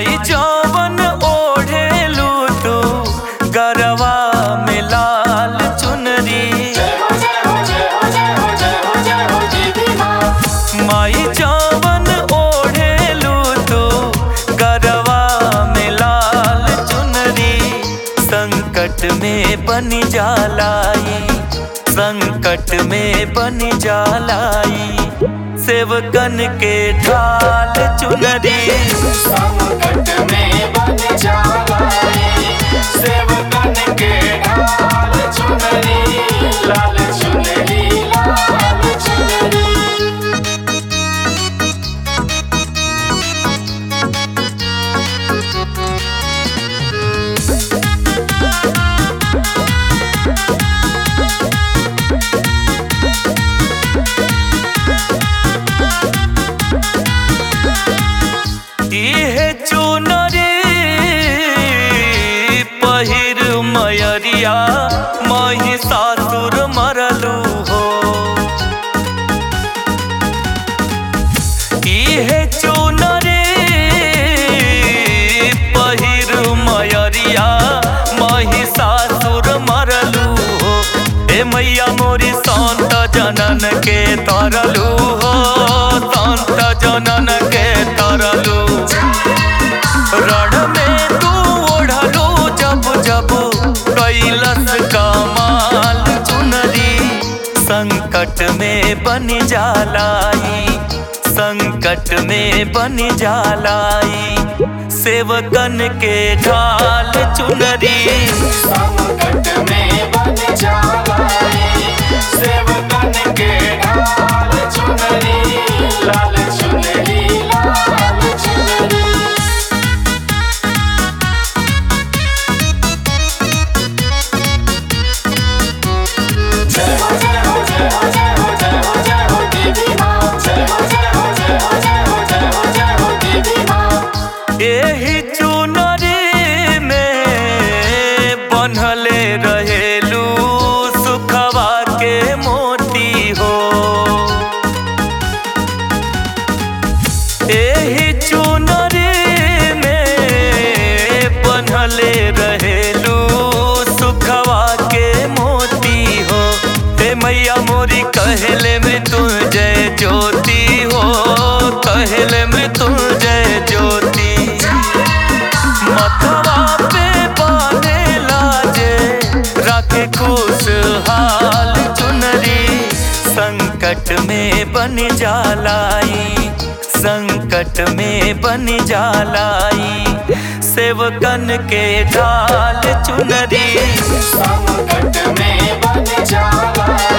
माई जवन ओढ़ेलू तू गरवा में लाल चुनरी जय हो जय हो जय हो जय हो जय हो जय हो देवी माँ माई जवन ओढ़ेलू तू गरवा में लाल चुनरी संकट में बन जालाई संकट में बन जालाई सेवकन के ढाल चुनरी संकट में बन जालाई सेवकन के ढाल चुनरी लाल चुनरी लाल चुनरी इहे चुनरी पहिर मयरिया महिषासुर मरलू हो इहे चुनरी पहिर मयरिया महिषासुर मरलू हो हे मैया मोरी संत जनन के तरलू हो संत जनन के तरलू रण में तू ओढ़लू जब जब कैलस कमाल चुनरी संकट में बन जालाई संकट में बन जालाई सेवकन के ढाल चुनरी संकट में बन जालाई सेवकन के ढाल चुनरी लाल चुनरी लाल चुनरी जय हो जय हो जय हो जय हो जय हो जय हो देवी माँ जय हो जय हो जय हो जय हो जय हो जय हो देवी माँ एही चुनरी में बनले रहेलू सुखवा के मोती हो एही चुनरी में बनले रहेलू सुखवा के मोती हो हे मैया मोरी कहले में तू जय ज्योति हो कहले में तू जय ज्योति मथवा पे बांधे लाजे रखे खुशहाल चुनरी संकट में बन जालाई संकट में बन जालाई सेवकन के ढाल चुनरी संकट में बन जालाई